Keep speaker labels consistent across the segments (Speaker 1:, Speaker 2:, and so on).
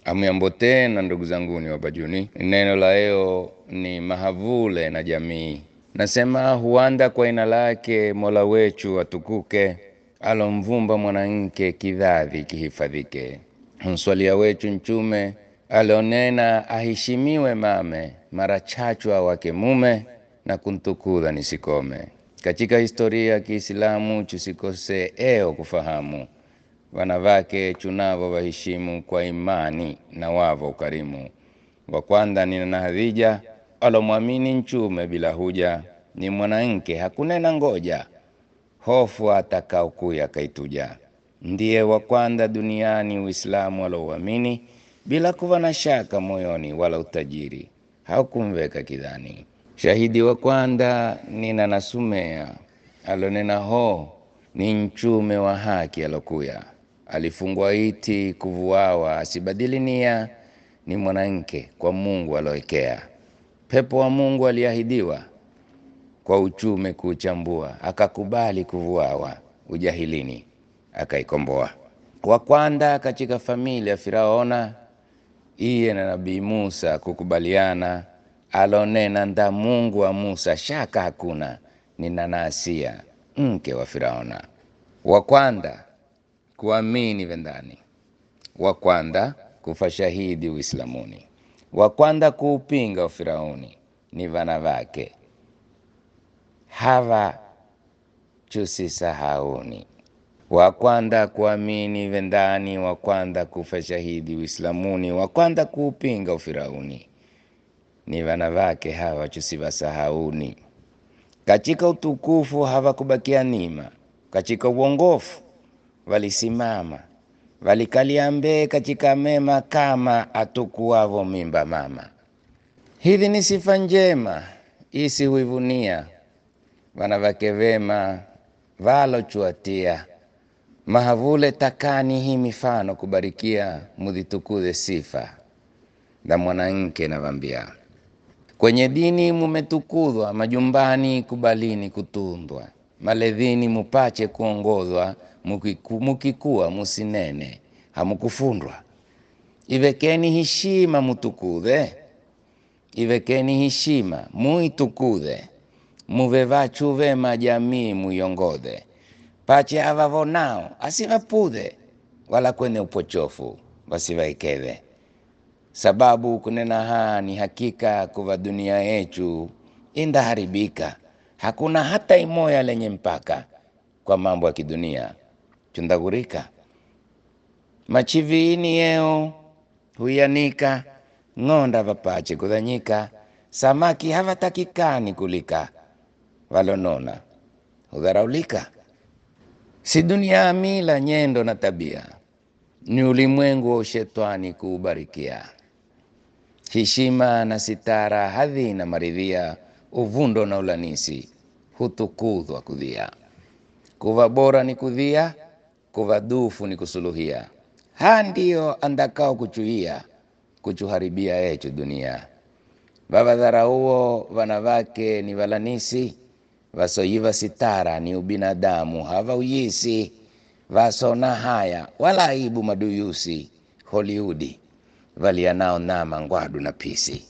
Speaker 1: Amuyambo tena ndugu zanguni wapajuni, neno la leo ni mahavule na jamii. Nasema huanda kwa ina lake Mola wechu atukuke, alomvumba mwanamke kidhavi kihifadhike. Mswalia wechu nchume alionena aheshimiwe mame, mara chachwa wake mume na kuntukudha nisikome. Katika historia ya Kiislamu chusikose eo kufahamu wanawake chunavo waheshimu kwa imani na wavo ukarimu. Wa kwanza ni Nana Hadija alomwamini nchume bila huja, ni mwanamke hakunena ngoja, hofu atakaokuya kaituja. Ndiye wa kwanza duniani Uislamu alouamini bila kuwa na shaka moyoni wala utajiri haukumveka kidhani. Shahidi wa kwanza ni Nana Sumea alonena ho ni nchume wa haki alokuya alifungwa iti kuvuawa asibadili nia, ni mwanamke kwa Mungu aloekea. Pepo wa Mungu aliahidiwa kwa uchume kuuchambua, akakubali kuvuawa ujahilini akaikomboa. Wa kwanza katika familia Firaona iye na Nabii Musa kukubaliana, alonena nda Mungu wa Musa shaka hakuna, ni Nana Asia mke wa Firaona. Wa kwanza kuamini vendani, wa kwanza kufa shahidi Uislamuni, wa kwanza kuupinga ufirauni ni vana vake hawa chusisahauni, wa kwanza kuamini vendani, wa kwanza kufa shahidi Uislamuni, wa kwanza kuupinga ufirauni ni vana vake hawa chusivasahauni. Katika utukufu hawakubakia nima, katika uongofu walisimama walikalia mbee katika mema kama atukuwavo mimba mama. Hivi ni sifa njema isi huivunia wanawake vema valochuatia mahavule takani hii mifano kubarikia mudhitukuze sifa na mwanamke navambia kwenye dini mumetukudhwa majumbani kubalini kutundwa maledhini mupache kuongozwa mukiku, mukikuwa musinene hamukufundwa ivekeni heshima mutukudhe ivekeni heshima muitukudhe muve vachu vema jamii muiongodhe pache avavonao asivapudhe wala kwenye upochofu wasivaikeve sababu kunena haa ni hakika kuva dunia yechu indaharibika hakuna hata imoya lenye mpaka kwa mambo ya kidunia chundagurika machiviini yeo huyanika ng'onda vapache kudhanyika samaki havatakikani kulika valonona hudharaulika si dunia ya mila nyendo na tabia ni ulimwengu wa ushetwani kuubarikia heshima na sitara hadhi na maridhia uvundo na ulanisi hutukudhwa kudhia kuva bora ni kudhia kuva dufu ni kusuluhia ha ndiyo andakao kuchuia kuchuharibia echu dunia vavadharauo vana vake ni valanisi vasoyiva sitara ni ubinadamu hava uyisi vasona haya wala aibu maduyusi Hollywoodi valianao nama ngwadu na pisi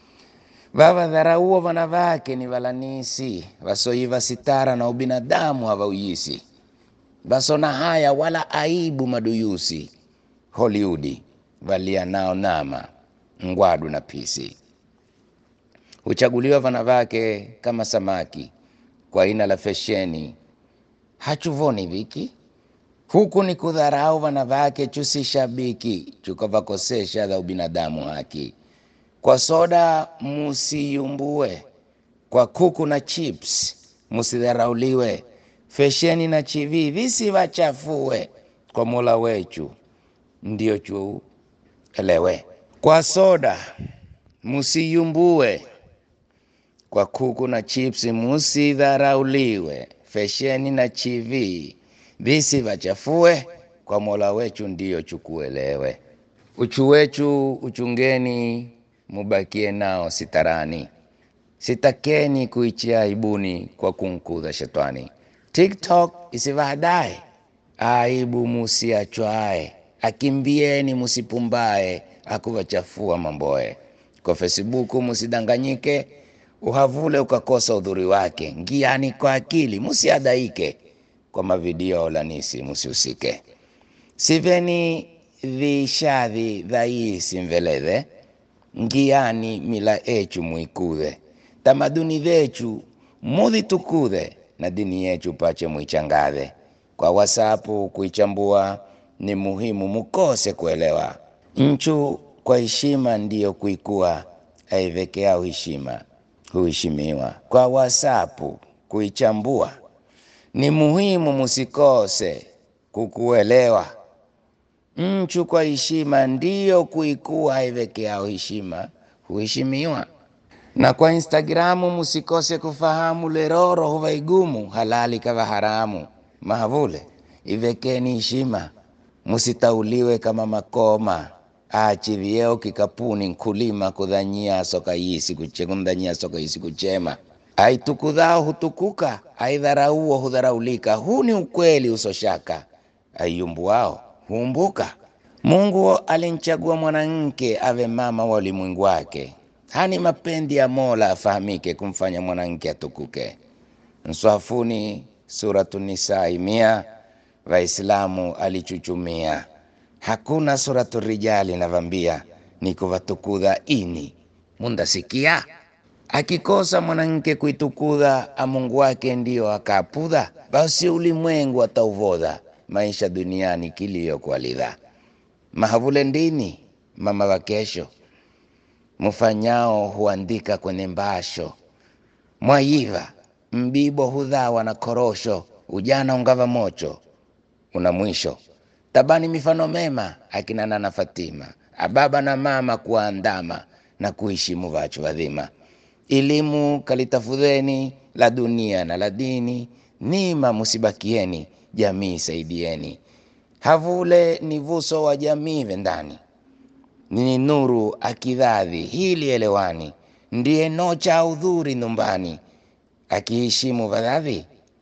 Speaker 1: vavadharauo vana vake ni valanisi vasoyiva sitara na ubinadamu hava uyisi vasona haya wala aibu maduyusi Hollywoodi valianao nama ngwadu na pisi huchaguliwa vana vake kama samaki kwa ina la fesheni hachuvoni viki huku ni kudharau vana vake chusi shabiki chukavakosesha dha ubinadamu haki kwa soda musiyumbue kwa kuku na chips musidharauliwe fesheni na chivi visivachafue kwa mola wechu ndio chu elewe kwa soda musiyumbue kwa kuku na chips musidharauliwe fesheni na chivi visivachafue kwa mola wechu ndiyo chukuelewe uchu wechu uchungeni mubakie nao sitarani sitakeni kuichia aibuni kwa kunkudha shetani tiktok isivahadae aibu musiachwae akimbieni musipumbae akuvachafua mamboe. Kwa Facebook musidanganyike, uhavule ukakosa udhuri wake. Ngiani kwa akili, musiadaike kwa mavidio lanisi, musihusike. Siveni vishadhi dhaisi mveledhe, ngiani mila echu muikudhe, tamaduni dhechu mudhitukudhe, na dini yechu pache muichangadhe. Kwa WhatsApp kuichambua ni muhimu, mukose kuelewa. Nchu kwa heshima ndiyo kuikua, aivekeao heshima huheshimiwa. Kwa WhatsApp kuichambua ni muhimu, musikose kukuelewa. Nchu kwa heshima ndiyo kuikua, aivekeao heshima huheshimiwa. Na kwa Instagramu musikose kufahamu, leroro huva igumu, halali kava haramu. Mahavule ivekeni heshima, musitauliwe kama makoma achi vyeo kikapuni nkulima kudhanyia soka yisi kuchekundhanyia soka yisi kuchema aitukudhao hutukuka aidharauo hudharaulika. Huu ni ukweli usoshaka, aiyumbuao huumbuka. Mungu alimchagua mwanamke ave mama wa ulimwengu wake, hani mapendi ya Mola afahamike kumfanya mwanamke atukuke. Mswafuni Suratu Nisai mia Waislamu alichuchumia hakuna suratu rijali navambia ni kuvatukudha ini mundasikia akikosa mwanamke kuitukudha amungu wake ndiyo akapudha basi ulimwengu atauvodha maisha duniani kilio kualidha mahavule ndini mama wa kesho mufanyao huandika kwenye mbasho mwayiva mbibo hudhawa na korosho ujana ungava mocho una mwisho tabani mifano mema akina Nana Fatima ababa na mama kuandama na kuheshimu vachu vadhima elimu kalitafudheni la dunia na la dini nima musibakieni jamii saidieni havule ni vuso wa jamii vendani nini nuru akidhadhi hili elewani ndiye nocha udhuri nyumbani akiheshimu vadhadhi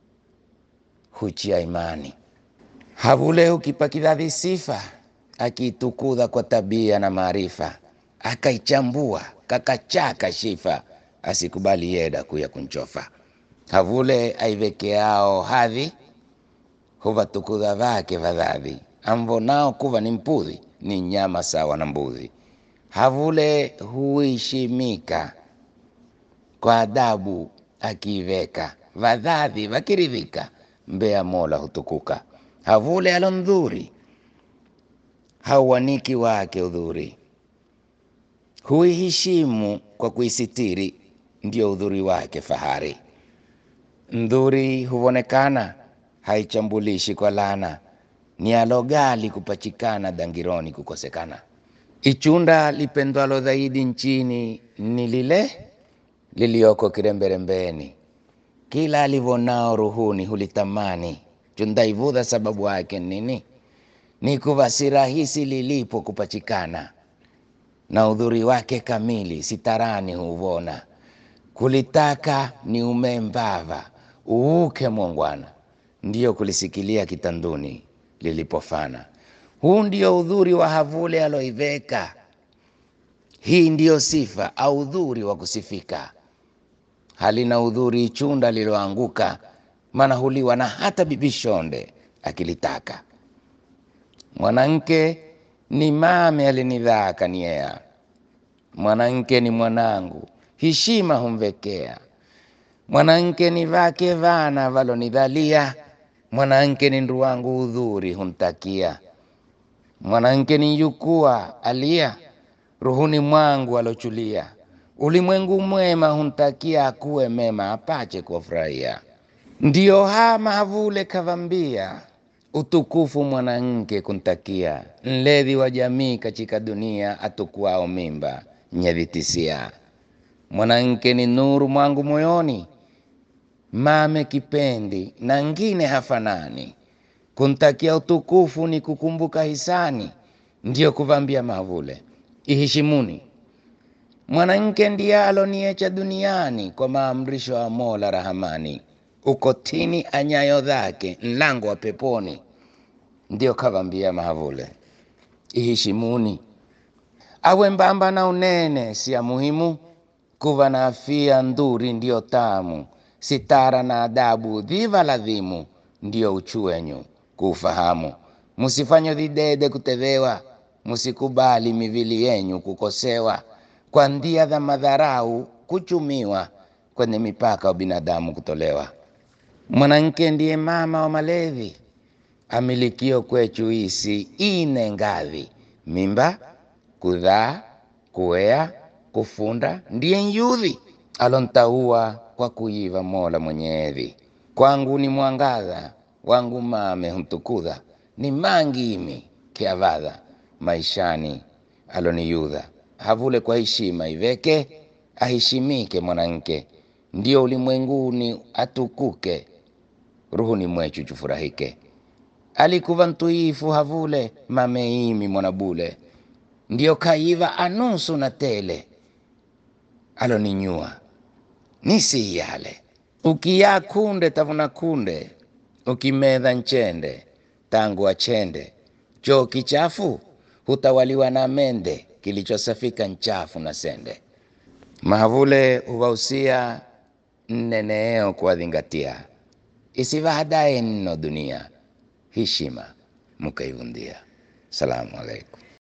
Speaker 1: huchia imani havule ukipa kidhadhi sifa akiitukudha kwa tabia na maarifa akaichambua kakachaka shifa asikubali yeda kuya kunchofa havule aivekeao hadhi huvatukudha vake vadhadhi amvonao kuva ni mpudhi ni nyama sawa na mbudhi havule huishimika kwa adabu akiiveka vadhadhi vakiridhika mbea mola hutukuka havule alondhuri hauwaniki wake udhuri huiheshimu kwa kuisitiri ndio udhuri wake fahari ndhuri huvonekana haichambulishi kwa lana ni alogali kupachikana dangironi kukosekana ichunda lipendwalo zaidi nchini ni lile lilioko kiremberembeni kila alivonao ruhuni hulitamani chundaivudha sababu yake nini ni kuva si rahisi lilipo kupachikana na udhuri wake kamili sitarani huvona kulitaka ni umembava uuke mwongwana ndiyo kulisikilia kitanduni lilipofana huu ndio udhuri wa havule aloiveka hii ndiyo sifa au udhuri wa kusifika halina udhuri ichunda liloanguka maana huliwa na hata bibishonde akilitaka mwanamke ni mame alinidhaa kaniea mwanamke ni mwanangu heshima humvekea mwanamke ni vake vana valonidhalia mwanamke ni ndu wangu udhuri huntakia mwanamke ni yukua alia ruhuni mwangu alochulia ulimwengu mwema huntakia akuwe mema apache kuwafurahia ndiyo hama havule kavambia utukufu mwanamke kuntakia nledhi wa jamii katika dunia atukuao mimba nyevitisia mwanamke ni nuru mwangu moyoni mame kipendi na ngine hafanani kuntakia utukufu ni kukumbuka hisani ndiyo kuvambia mavule iheshimuni mwanamke ndiye aloniecha duniani kwa maamrisho ya mola rahamani ukotini anyayo dhake mlango wa peponi ndio kavambia mahavule iheshimuni. Awe mbamba na unene si ya muhimu, kuva na afia nduri ndiyo tamu, sitara na adabu dhiva ladhimu, ndiyo uchuenyu kuufahamu. Musifanye videde kutevewa, musikubali mivili yenyu kukosewa, kwa ndia za madharau kuchumiwa, kwenye mipaka wa binadamu kutolewa. Mwanamke ndiye mama wa malezi, amilikio kwechu isi ine ngadhi, mimba, kudhaa, kuea, kufunda, ndiye nyudhi alontaua kwa kuiva Mola Mwenyezi. Kwangu ni mwangaza wangu mame huntukudha, ni mangi imi kiavadha maishani aloniyudha. Havule kwa heshima iveke, aheshimike mwanamke, ndio ulimwenguni atukuke, ruhuni mwechu chufurahike. Alikuva ntuifu havule mameimi mwanabule, ndio kaiva anusu na tele aloninyua nisi yale ukiya kunde tavuna kunde ukimedha nchende tangu achende choo kichafu hutawaliwa na mende kilichosafika nchafu na sende mahavule huvausia nneneeo kuwadhingatia isivahadaye nno dunia heshima mukaivundia salamu alaikum